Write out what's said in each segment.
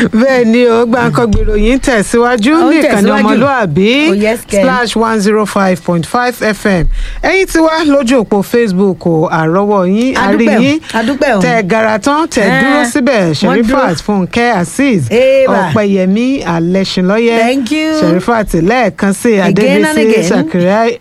bẹ́ẹ̀ ni o gbàǹkangbè ìròyìn tẹ̀síwájú Ó ń ní ìkànnì tẹ̀síwájú. ọmọlúàbí Oh, yes, Ken. splash one zero five point five fm ẹ̀yin tí wá lójú òpó facebook o àrọ́wọ́ yín àrí Adúpẹ́ o, yín adúpẹ́ o. tẹ gara tán tẹ Eh, dúró síbẹ̀ wọ́n sherifat dúró. fúnkẹ́ azeez Eba. ọ̀pẹ̀yẹmí alẹ́sìnlọ́yẹ Thank you. sherifat lẹ́ẹ̀kan sí Again and adébísí again. Sakari-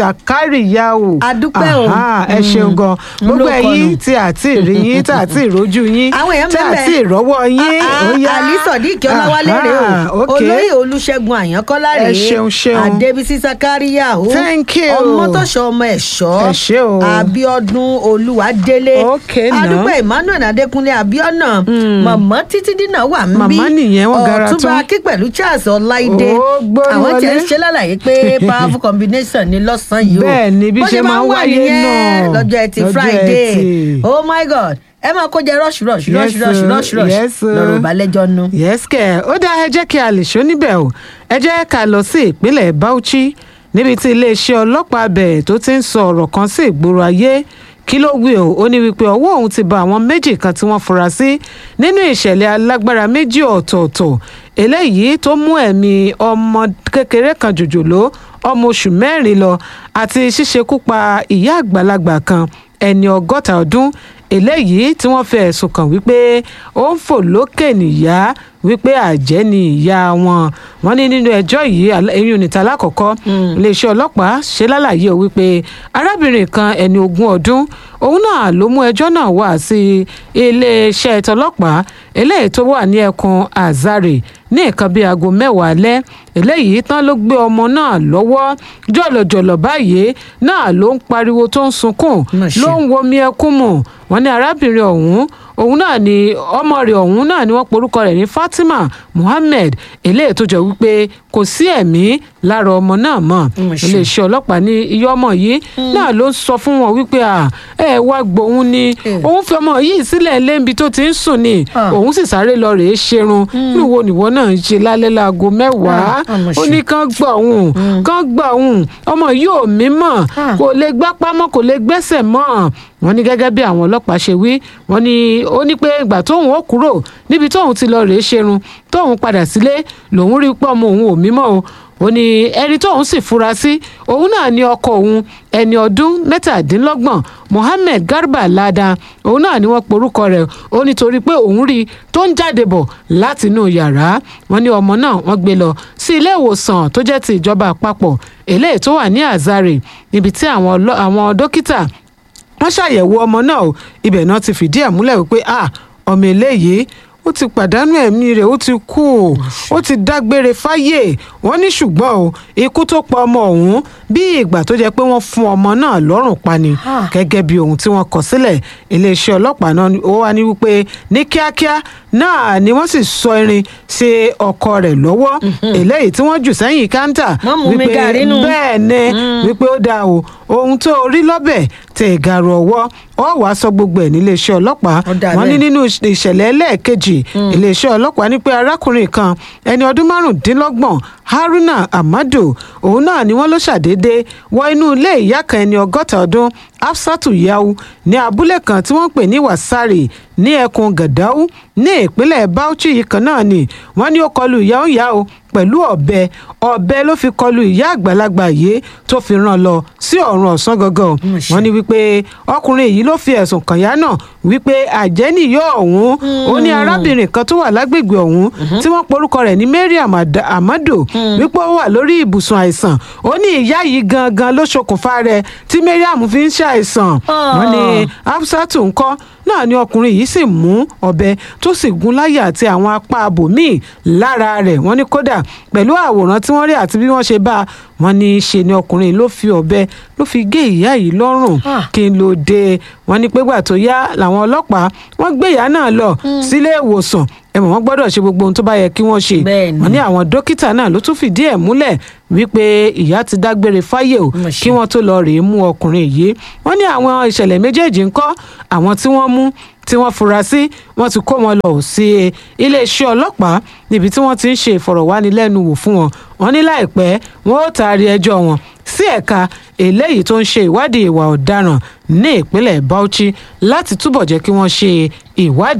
sakariyahu Adúpẹ́ o. Aha, ẹ ṣeun gan Mm. gbogbo Ló ẹ̀yin kọnu. tí àti rí yín tí àti ìrójú yín Àwọn èèyàn tí bẹ́ẹ̀ àti bẹ́ẹ̀. ìrọ́wọ́ yín Ah, ó yá. Ali Sodiq Ọláwálé rè Aha, o okay. olóyè Olúṣẹ́gun Àyànkọ́lá rè Ẹ ṣeun, ṣeun. Adébísí Sakaria o Thank you. Ọmọtọ́ṣọ ọmọ ẹ̀ṣọ́ Ẹ ṣé o. Abíọ́dún Olúwadélé Okay, now. Adúpẹ́ Emmanuel Adékúnlé Abíọ́nà Mọ̀mọ́ títí dínà wà ń bí Màmá nìyẹn, wọ́n gara Ọ̀túnba tán. Akí pẹ̀lú Charles Ọláìdé Ó gbórí àwọn tí wọlé. ń ṣe lálàyé pé powerful combination ni lọ́sàn-án yìí o Bẹ́ẹ̀ ni, bí Bó ṣe máa ń wà wáyé nìyẹn náà. lọ́jọ́ ẹtì Lọ́jọ́ Friday Ẹtì. oh my god ẹ máa kó jẹ rush rush Yes, rush rush sir. rush rush Yes, sir. lọ́rọ̀ ìbálẹ́jọ́ nu. yes kẹ ó dá ẹ jẹ́ kí a lè ṣó níbẹ̀ o ẹ jẹ́ ká lọ sí ìpínlẹ̀ Bauchi níbi tí iléeṣẹ́ ọlọ́pàá bẹ̀ tó ti ń sọ ọ̀rọ̀ kan sí ìgboro ayé kí ló wí o ó ní wípé ọwọ́ òun ti ba àwọn méjì kan tí wọ́n fura sí nínú ìṣẹ̀lẹ̀ alágbára méjì ọ̀tọ̀ọ̀tọ̀ eléyìí tó mú ẹ̀mí ọmọ kékeré kan jòjòló ọmọ oṣù mẹ́rin lọ àti ṣíṣekú pa ìyá àgbàlagbà kan ẹni ọgọ́ta ọdún eléyìí tí wọ́n fi ẹ̀sùn kàn wípé ó ń fò lókè nìyá wípé àjẹ́ ni ìyá wọn wọ́n ní nínú ẹjọ́ yìí al- eyín oníta lákọ̀ọ́kọ́ iléeṣẹ́ ọlọ́pàá ṣe lálàyé o wípé arábìnrin kan ẹni ogún ọdún òun náà ló mú ẹjọ́ náà wá sí iléeṣẹ́ tọlọ́pàá eléyìí tó wà ní ẹkùn azare ní nǹkan bíi aago mẹ́wàá alẹ́ eléyìí tán ló gbé ọmọ náà lọ́wọ́ jọ̀lọ̀jọ̀lọ̀ báyìí náà ló ń pariwo tó ń sunkún Mà ṣe. ló ń womi ẹkún mu wọ́n ní arábìnrin ọ̀hún òun náà ni ọmọ rẹ̀ ọ̀hún náà ni wọ́n porúkọ rẹ̀ ní Fatima Muhammed eléyìí tó jọ wípé kò sí ẹ̀mí lára ọmọ náà mọ́ Mà ṣe. iléeṣẹ́ ọlọ́pàá ní iye ọmọ yìí náà ló ń sọ fún wọn wípé à ẹ wá gbóhùn ni Eh. òun fi ọmọ yìí sílẹ̀ lébi tó ti ń sùn ni Ah. òun sì sáré lọ rèé ṣerun níwo nìwọ náà ń ṣe lálẹ́ láago mẹ́wàá Ah, àmọ̀ ó ṣe. ní kán gbà òun kán gbà òun ọmọ yìí ò mí mọ̀ Ah. kò lè gbápá mọ́ kò lè gbẹ́sẹ̀ mọ́ wọ́n ní gẹ́gẹ́ bí àwọn ọlọ́pàá ṣe wí wọ́n ní ó ní pé ìgbà tóun ó kúrò níbi tóun ti lọ rèé ṣerun tóun padà sílé lòun rí pé ọmọ òun ò mí mọ́ o ó ní ẹni tóun sì fura sí òun náà ní ọkọ òun ẹni ọdún mẹ́tàdínlọ́gbọ̀n Mohammed Garba Ladan òun náà ni wọ́n porúkọ rẹ̀ ó nítorí pé òun rí i tó ń jáde bọ̀ látinú yàrá wọ́n ní ọmọ náà wọ́n gbé lọ sí ilé ìwòsàn tó jẹ́ ti ìjọba àpapọ̀ eléyìí tó wà ní Azare níbi tí àwọn ọlọ́- àwọn dókítà wọ́n ṣàyẹ̀wò ọmọ náà o ibẹ̀ náà ti fìdí ẹ̀ múlẹ̀ wípé ah ọmọ eléyìí ó ti pàdánù ẹ̀mí rẹ̀ ó ti kú o ó ti dágbére fáyé wọ́n ní ṣùgbọ́n o ikú tó pa ọmọ ọ̀hún bí ìgbà tó jẹ́ pé wọ́n fún ọmọ náà lọ́rùn pa ni Ah. gẹ́gẹ́ bí ohun tí wọ́n kọ sílẹ̀ iléeṣẹ́ ọlọ́pàá náà ni- ó wá ní wípé ní kíákíá náà ni wọ́n sì sọ irin sí ọkọ rẹ̀ lọ́wọ́ eléyìí tí wọ́n jù sẹ́yìn káńtà Wọ́n mú mi gàrí nù. bẹ́ẹ̀ ni wípé ó dáa o ohun tó rí lọ́bẹ̀ tẹ ìgàrú ọwọ́ ọ wàá sọ gbogbo ẹ̀ níléeṣẹ́ ọlọ́pàá Ó dáa wọ́n ní bẹ́ẹ̀. nínú ìṣẹ̀lẹ̀ ẹlẹ́ẹ̀kejì iléeṣẹ́ ọlọ́pàá ní pé arákùnrin kan ẹni ọdún márùndínlọ́gbọ̀n Haruna Amadu òun náà ni wọ́n ló ṣàdédé wọ inú ilé ìyá kan ẹni ọgọ́ta ọdún Hafsatu Yau ní abúlé kan tí wọ́n ń pè ní Wasari ní ẹkùn Gàdáù ní ìpínlẹ̀ Bauchi yìí kan náà ni wọ́n ní ó kọlu ìyá òun yá o pẹ̀lú ọ̀bẹ ọ̀bẹ ló fi kọlu ìyá àgbàlagbà yìí tó fi rán lọ sí ọ̀run ọ̀sán gangan Mà ṣe. wọ́n ní wípé ọkùnrin yìí ló fi ẹ̀sùn kàn yá náà wípé àjẹ́nìyọ́ ọ̀hún ó ní arábìnrin kan tó wà lágbègbè ọ̀hún tí wọ́n porúkọ rẹ̀ ní Mariam Ada- Amado wípé ó wà lórí ibùsùn àìsàn ó ní ìyá yìí gangan ló ṣokùnfà rẹ̀ tí Mariam fi ń ṣàìsàn wọ́n ní Hafsatu ńkọ́ náà ni ọkùnrin yìí sì mú ọ̀bẹ tó sì gún láyà àti àwọn apá abòmíì lára rẹ̀ wọ́n ní kódà pẹ̀lú àwòrán tí wọ́n rí àti bí wọ́n ṣe bá a wọ́n ní ṣe ni ọkùnrin ló fi ọ̀bẹ ló fi gé ìyá yìí lọ́rùn Ah. kí n ló dé wọ́n ní pégbà tó yá làwọn ọlọ́pàá wọ́n gbé ìyá náà lọ sílé ìwòsàn ẹ mọ̀ wọ́n gbọ́dọ̀ ṣe gbogbo ohun tó bá yẹ kí wọ́n ṣe Bẹ́ẹ̀ ni. wọ́n ní àwọn dókítà náà ló tún fìdí ẹ̀ múlẹ̀ wípé ìyá ti dágbére fáyé o Mà ṣe. kí wọ́n tó lọ rèé mú ọkùnrin yìí wọ́n ní àwọn ìṣẹ̀lẹ̀ méjèèjì ńkọ́ àwọn tí wọ́n mú tí wọ́n fura sí wọ́n ti kó wọn lọ sí iléeṣẹ́ ọlọ́pàá níbi tí wọ́n ti ń ṣe ìfọ̀rọ̀wánilẹ́nuwò fún wọn wọ́n ní láìpẹ́ wọ́n ó taari ẹjọ́ wọn sí ẹ̀ka eléyìí tó ń ṣe ìwádìí ìwà ọ̀daràn ní ìpínlẹ̀ Bauchi láti túbọ̀ jẹ́ kí wọ́n ṣe ìwádìí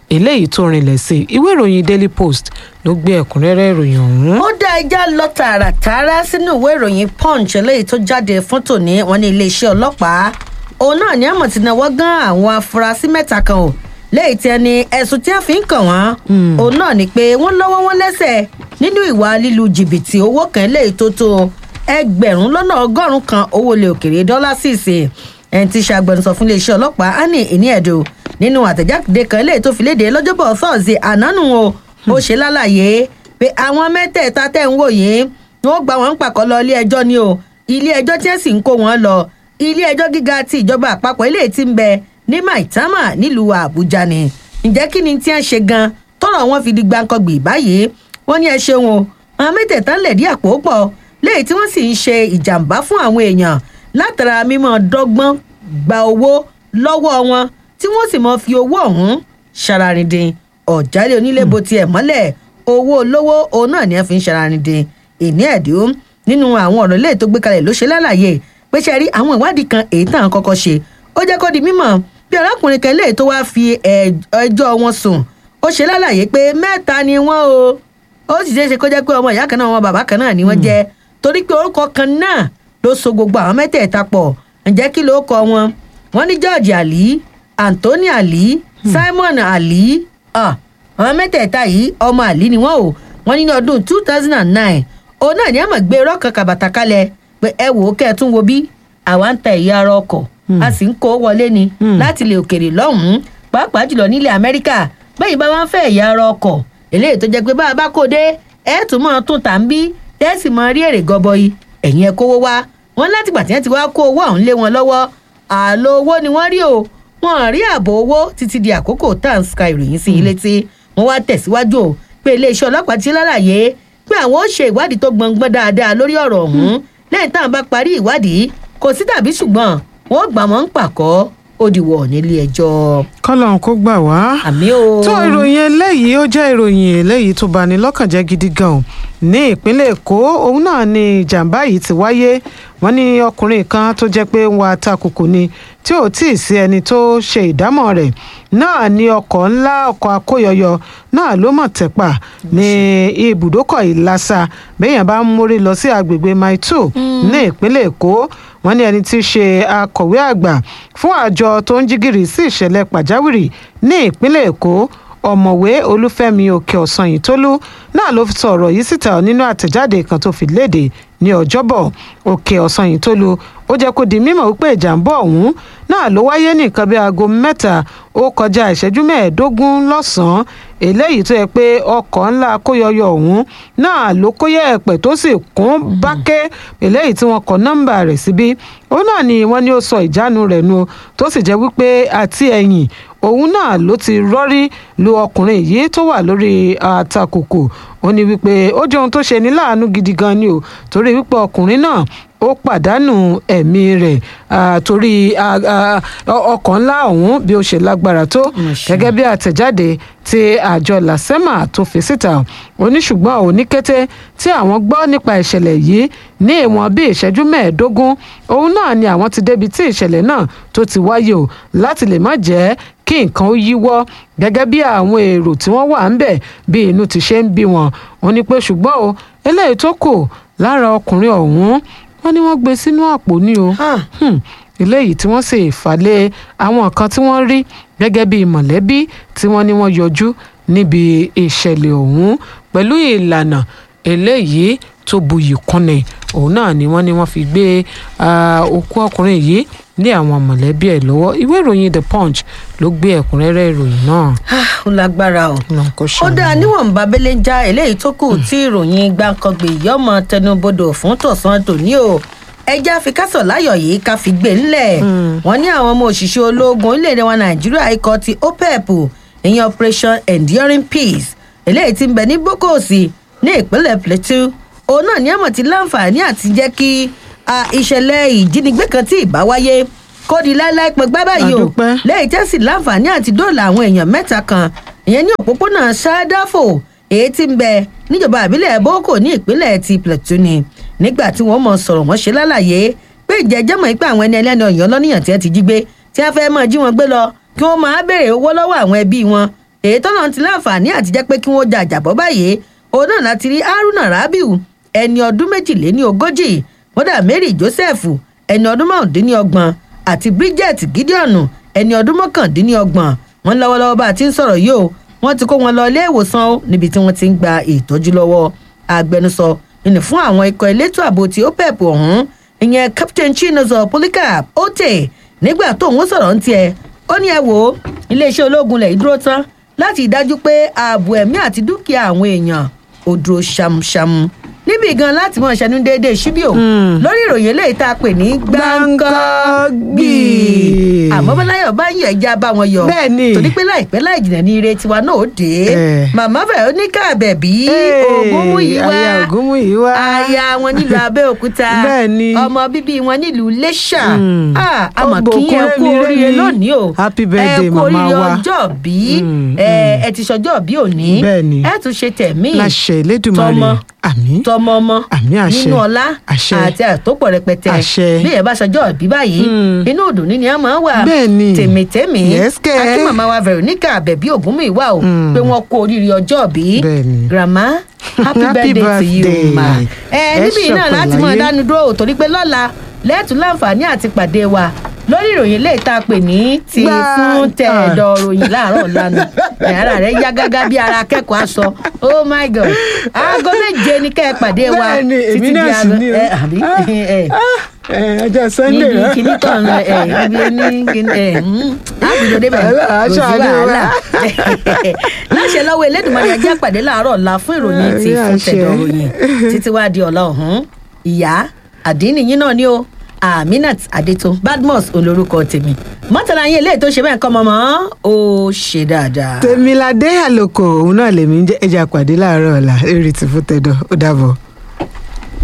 eléyìí tó rinlẹ̀ sí ìwé ìròyìn daily post ló gbé ẹ̀kúnrẹ́rẹ́ ìròyìn ọ̀hún. ó dá ẹja lọ tààràtààrà sínú ìwé ìròyìn punch eléyìí tó jáde fún tòní wọn ní iléeṣẹ́ ọlọ́pàá òun náà ní àmọ̀ tí náwó gan àwọn afurasí mẹ́ta kan o léyìí tí ẹni ẹ̀sùn tí a fi ń kàn wọ́n òun náà ni pé wọ́n lọ́wọ́ wọn lẹ́sẹ̀ nínú ìwà lílu jìbìtì owó kan léyìí tó tó ẹgbẹ̀rún lọ́nà ọgọ́rùn-ún kan owó ilẹ̀ òkèrè dọ́là sísè ẹni tí ṣàgbẹnusọ fún iléeṣẹ́ ọlọ́pàá annie ìníẹ̀dọ̀ nínú àtẹ̀jáde kan léyìí tó fi léde lọ́jọ́bọ̀ thursday ànánù o ó ṣe lálàyé pé àwọn mẹ́tẹ̀ẹ̀ta tẹ̀ ń wò yìí wọ́n gba wọn pàkọ́ lọ ilé ẹjọ́ ni o ilé ẹjọ́ tí ẹ̀ sì ń kó wọn lọ ilé ẹjọ́ gíga ti ìjọba àpapọ̀ eléyìí ti ń bẹ ní maitama nílùú àbújá ni ǹjẹ́ kí ni tí wọ́n ṣe gan tọ́rọ̀ wọn fi di gbàǹkangbì báyìí wọ́n ní ẹ ṣeun o àwọn mẹ́tẹ̀ẹ̀ta ń lẹ̀dí àpò pọ̀ léyìí tí wọ́n sì ń ṣe ìjàmbá fún àwọn èèyàn látara mímọ́ dọ́gbọ́n gba owó lọ́wọ́ wọn tí wọ́n sì mọ́ fi owó ọ̀hún ṣararindin ọ̀jálẹ̀ onílé bo tiẹ̀ mọ́lẹ̀ owó olówó òun náà ni ẹ fi ń ṣararindin ìní ẹ̀dín nínú àwọn ọ̀rọ̀ ilé tó gbé kalẹ̀ ló ṣe lálàyé pé ṣe rí àwọn ìwádìí kan èyí tàn kọ́kọ́ ṣe ó jẹ́ kó di mímọ̀ bí arákùnrin kan léè tó wáá fi ẹjọ́ wọn sùn ó ṣe lálàyé pé mẹ́ta ni wọ́n o ó sì ṣeé ṣe kó jẹ́ pé ọmọ ìyá kan náà wọn bàbá kan náà ni wọ́n jẹ́ torí pé orúkọ kan náà ló so gbogbo àwọn mẹ́tẹ̀ẹ̀ta pọ̀ ǹjẹ́ kí ló kọ wọn wọ́n ní george ali anthony ali simon ali àwọn mẹ́tẹ̀ẹ̀ta yìí ọmọ ali ni wọ́n o wọ́n ní ní ọdún two thousand and nine òun náà ní àmọ̀ gbé rọ́ọ̀kan kàbàtà kalẹ̀ pé ẹ wò ó kẹ́ ẹ tún wo bí àwa ń ta ẹ̀yà ara ọkọ̀ a sì ń kó wọlé ni láti ilẹ̀ òkèrè lọ́hùn-ún pàápàá jùlọ nílẹ̀ amẹ́ríkà bẹ́ẹ̀ bá wá ń fẹ́ ẹ̀yà ara ọkọ̀ eléyìí tó jẹ́ pé bá a bá kó dé ẹ̀ tún mọ́ tún tà ń bí ẹ̀ sì mọ rí èrè gọbọi ẹ̀yìn ẹ̀ kówó wá wọn látìgbà tí wọ́n ti wá kó owó ọ̀hún lé wọn lọ́wọ́ àlọ́ owó ni wọ́n rí o wọn rí ààbò owó títí di àkókò tá à ń ska ìròyìn sí ilé tí wọ́n wá tẹ̀síwájú o pé iléeṣẹ́ ọlọ́pàá ti lálàyé pé àwọn ó ṣe ìwádìí tó gbọngbọ́n dáadáa lórí ọ̀rọ̀ ọ̀hún lẹ́yìn táwọn bá parí ìwádìí kò sí tàbí ṣùgbọ́n wọ́n gbà wọ́n ń pàkọ́ ó dìwọ̀ nílé ẹjọ́. kọ́lọ́n kó gbà wá. àmì o. tó ìròyìn eléyìí ó jẹ́ ìròyìn eléyìí tó bani lọ́kàn jẹ́ gidi gan o ní ìpínlẹ̀ èkó òun náà ni ìjàmbá yìí ti wáyé wọ́n ní ọkùnrin kan tó jẹ́ pé ń wa takùkù ni tí ò tí ì sí ẹni tó ṣe ìdámọ̀ rẹ̀ náà ní ọkọ̀ ńlá ọkọ̀ akóyọyọ náà ló mọ̀ tẹ́pà ní ibùdókọ̀ ìlàsà bẹ́yàn bá ń mórí lọ sí agbègbè mile two ní ìpínlẹ̀ èkó wọ́n ní ẹni tí í ṣe akọ̀wé àgbà fún àjọ tó ń jígìrì sí ìṣẹ̀lẹ̀ pàjáwìrì ní ìpínlẹ̀ èkó ọ̀mọ̀wé olúfẹ́mi òkè ọ̀sán yìí tólú náà ló sọ ọ̀rọ̀ yìí síta nínú àtẹ̀jáde kan tó fi léde ní ọjọ́bọ̀ òkè ọ̀sán yìí tólú ó jẹ́ kó di mímọ̀ wípé ìjàmbá ọ̀hún náà ló wáyé ní nǹkan bí aago mẹ́ta ó kọjá ìṣẹ́jú mẹ́ẹ̀ẹ́dógún lọ́sàn-án eléyìí tó yẹ pé ọkọ̀ ńlá kóyọyọ ọ̀hún náà ló kóyẹ ẹ̀pẹ̀ tó sì kún bákẹ́ eléyìí tí wọ́n kọ nọ́mbà rẹ̀ síbí òun náà ni wọ́n ní ó sọ ìjánu rẹ̀ nu tó sì jẹ́ wípé àti ẹ̀yìn òun náà ló ti rọ́rí lu ọkùnrin yìí tó wà lórí àtakùkù ó ní wípé ó jẹ́ ohun tó ṣe ní láàánú gidi gan ni o torí wípé ọkùnrin náà ó pàdánù ẹ̀mí rẹ̀ torí ọkọ̀ ńlá ọ̀hún bí ó ṣe lágbára tó gẹ́gẹ́ bí àtẹ̀jáde tí àjọ lasema tó fi síta oníṣùgbọ́n òní kété tí àwọn gbọ́ nípa ìṣẹ̀lẹ̀ yìí ní ìwọ̀n bíi ìṣẹ́jú mẹ́ẹ̀ẹ́dógún òun náà ni àwọn ti débi tí ìṣẹ̀lẹ̀ náà tó ti wáyé o láti lè má jẹ́ kí nǹkan ó yíwọ́ gẹ́gẹ́ bí àwọn èrò tí wọ́n wà ń bẹ̀ bí inú ti ṣe ń bí wọn ó ní pé ṣùgbọ́n o eléyìí tó kù lára ọkùnrin ọ̀hún wọ́n ní wọ́n gbé sínú àpò ní o eléyìí tí wọ́n sì fàlẹ́ àwọn kan tí wọ́n rí gẹ́gẹ́ bí mọ̀lẹ́bí tí wọ́n ní wọ́n yọjú níbi ìṣẹ̀lẹ̀ ọ̀hún pẹ̀lú ìlànà eléyìí tó buyì kúnni òun náà ni wọ́n ní wọ́n fi gbé òkú ọkùnrin yìí ní àwọn mọ̀lẹ́bí ẹ̀ lọ́wọ́ ìwé ìròyìn the punch ló gbé ẹ̀kúnrẹ́rẹ́ ìròyìn náà. ó lágbára o ó dáa níwọ̀nba abẹ́lé ń já eléyìí tó kù tí ìròyìn gbàǹkangbè yọmọ tẹnubodò fún tọ̀sán tòní o ẹjẹ́ àfikásọ̀ láyọ̀ yìí ká fi gbé ńlẹ̀ wọ́n ní àwọn ọmọ òṣìṣẹ́ ológun orílẹ̀-èdè wa nàìjíríà ikọ̀ ti opep ìyẹn operation enduring peace eléyìí ti ń bẹ ní bókòsì ní ìpínlẹ̀ plateau òun náà ní àmọ̀ ti láǹfààní àti jẹ́ kí ìṣẹ̀lẹ̀ ìjínigbé kan tí ìbá wáyé kó di láéláé pẹ́ gbá báyìí o lẹ́yìn tẹ́sí láǹfààní àti dóòlà àwọn èèyàn mẹ́ta kan ìyẹn ní òpópónà ṣáádáfò èyí tí ń bẹ níjọba àbílẹ̀ boko ní ìpínlẹ̀ ti plateau ni nígbà tí wọ́n mọ̀ sọ̀rọ̀ wọ́n ṣe lálàyé pé ìjẹ́jẹ́ mọ̀ pé àwọn ẹni ẹlẹ́ni ọ̀yàn lọ́nìyàn tí wọ́n ti jí gbé tí wọ́n fẹ́ mọ̀ jí wọn gbé lọ kí wọ́n máa béèrè owó lọ́wọ́ àwọn ẹbí wọn èyí tó náà ti láǹfààní àti jẹ́ pé kí wọ́n ja àjàbọ́ báyìí òun náà láti rí haruna rabiu ẹni ọdún méjìléní ogójì mọ́dà mary joseph ẹni ọdún márùndínlọ́gbọ̀n àti bridget gideon ẹni ọdún mọ́kàndínlọ́gbọ̀n wọn lọ́wọ́lọ́wọ́ bá a ti ń sọ̀rọ̀ yìí o wọ́n ti kó wọn lọ ilé ìwòsàn o níbi tí wọ́n ti ń gba ìtọ́jú lọ́wọ́ agbẹnusọ ìní fún àwọn ikọ̀ elétò ààbò tí ó pẹ̀pù ọ̀hún ìyẹn captain chinozo polycarp ote nígbà tó ń sọ̀rọ̀ ń tiẹ̀ ó ní ẹ wò ó iléeṣẹ́ ológun lẹ̀ dúró tán láti dájú pé ààbò ẹ̀mí àti dúkìá àwọn èèyàn ò dúró ṣamṣam níbi gan láti mọ ìṣẹ́nu déédéé ṣíbíò lórí ìròyìn eléyìí tá a pè ní gbáǹkọ́gbì àmọ́ bọ́láyọ̀ bá yàn ẹja bá wọn yọ Bẹ́ẹ̀ni. torí pé láìpẹ́ láì jìnnà ní ire tiwa náà ó dé Eh. màmá veronica bẹ̀bí ògúnmúyíwá aya Ògúnmúyìwá. aya wọn nílùú abẹ́òkúta Bẹ́ẹ̀ni. ọmọ bíbí wọn nílùú lẹ́ṣà Mm. Ah, àmọ̀ Ọgbọ̀n kí ẹ kú kúrẹ́mi oríire rẹ́mi. lónìí o Happy birthday, ẹ kú màmá oríire wa. ọjọ́ bí Mm, ẹ ẹ ti ṣọjọ́ bí òní Bẹ́ẹ̀ni. ẹ tún ṣe tẹ̀mí láṣẹ Elédùmarè tọmọ àmín tọmọ ọmọ Àmín àṣẹ. nínú ọlá Àṣẹ. àti àtòpọ̀ rẹpẹtẹ Àṣẹ. bí ẹ bá ṣọjọ́ ìbí báyìí Mm. inú òdùnní ni a máa wà Bẹ́ẹ̀ni. tèmítèmí Yes, kẹ́. àti màmá wa veronica àbẹ̀bí ògúnmùíwá o Mm. pé wọ́n kó oríire ọjọ́ bí Bẹ́ẹ̀ni. grandma happy Happy birthday to you birthday. ma ẹ Ẹ níbí yìí náà ṣọ̀pọ̀ láti máa láyé. dánu dúró o torí pé lọ́la lẹ́ẹ̀tún láǹfààní àti pàdé wa lórí ìròyìn lè ta pè ní ti Gbá- fún tẹ̀dọ̀ ròyìn láàárọ̀ lánàá ara rẹ̀ yá gágá bí ara akẹ́kọ̀ọ́ aṣọ oh my god aago méje ní kẹ́ ẹ pàdé wa Bẹ́ẹ̀ni, èmi náà sì aago- ni o. ẹ, àbí ẹ, ẹ ọjọ́ Sunday níbi rẹ. kìíní kan ẹ ibi ní kìíní ẹ àbùdó débẹ̀ Wàhálà, kò sí aṣọ àdé wa. wàhálà láṣẹ lọ́wọ́ elédùnmarè ajá pàdé láàárọ̀ ọ̀la fún ìròyìn ti Àmì fún àṣẹ. tẹ̀dọ̀ ròyìn títí wá di ọ̀la ọ̀hún ìyá àdínníyín náà ni o aminat adeto badmus olórúkọ tèmi mọ́tàlá yín eléyìí tó ṣe bẹ́ẹ̀ kọ́ mọ́mọ́ ó ṣe dáadáa. tèmiládé àlòkò òun náà lèmi ń jẹ́ ẹja pàdé láàárọ̀ ọ̀la eré tìfútẹ́dọ̀ ó dàbọ̀.